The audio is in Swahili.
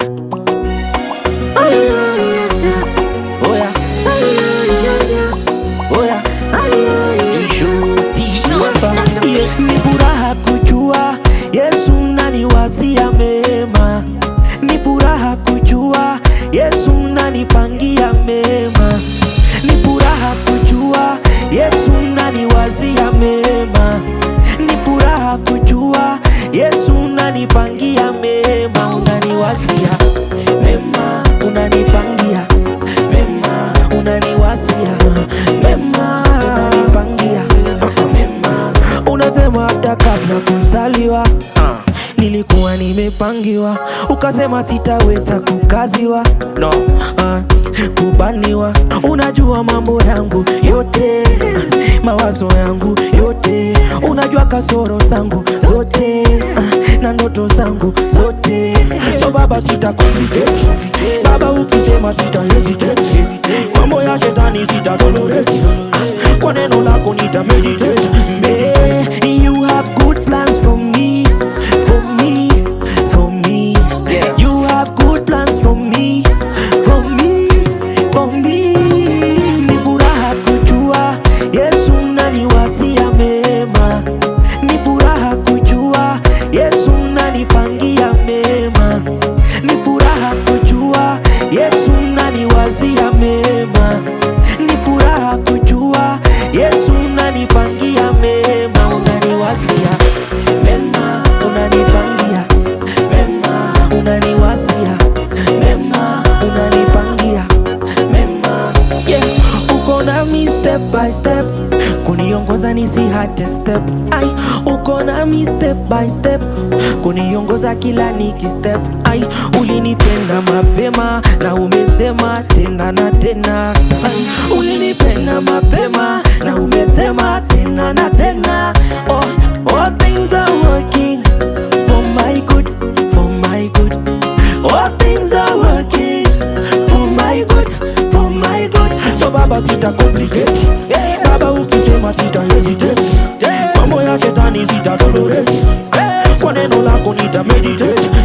Oya, oya, nishuti hapa. Ni furaha kujua Yesu naniwazia mema, ni furaha kujua Yesu nanipangia mema, ni furaha kujua Yesu naniwazia mema, ni furaha kujua Yesu nanipangia mema, unaniwazia mema, unanipangia mema, unaniwazia mema, unanipangia mema, unasema hata kabla kuzaliwa nilikuwa nimepangiwa, ukasema sitaweza kukaziwa no. uh, kubaniwa. Unajua mambo yangu yote, uh, mawazo yangu yote, unajua kasoro zangu zote, uh, na ndoto zangu zote. So baba, sita complicate baba, ukisema sita hesitate, mambo ya shetani sita tolerate, uh, kwa neno lako nita meditate. May you have good plans for me, for me, for me. You have good plans for me, for me, for me. Ni furaha kujua Yesu naniwazia mema, ni furaha kujua Yesu nanipangia mema, ni furaha kujua Yesu naniwazia mema, ni furaha kujua Yesu nanipangia mema, unaniwazia mema, unanipangia mema, unaniwazia mema, unanipangia mema, yeah. Uko nami step by step, kuniongoza nisihate step, ai, uko nami step by step, kuniongoza kila niki step, ai, ulinipenda mapema na umesema tena na tena, ai, ulinipenda mapema na umesema tena na tena, oh, all things are working for my good, for my good. All things are working for my good, for my good. So baba sita complicate, baba ukisema sita hesitate, mambo ya shetani sita tolerate, kwa neno lako nita meditate.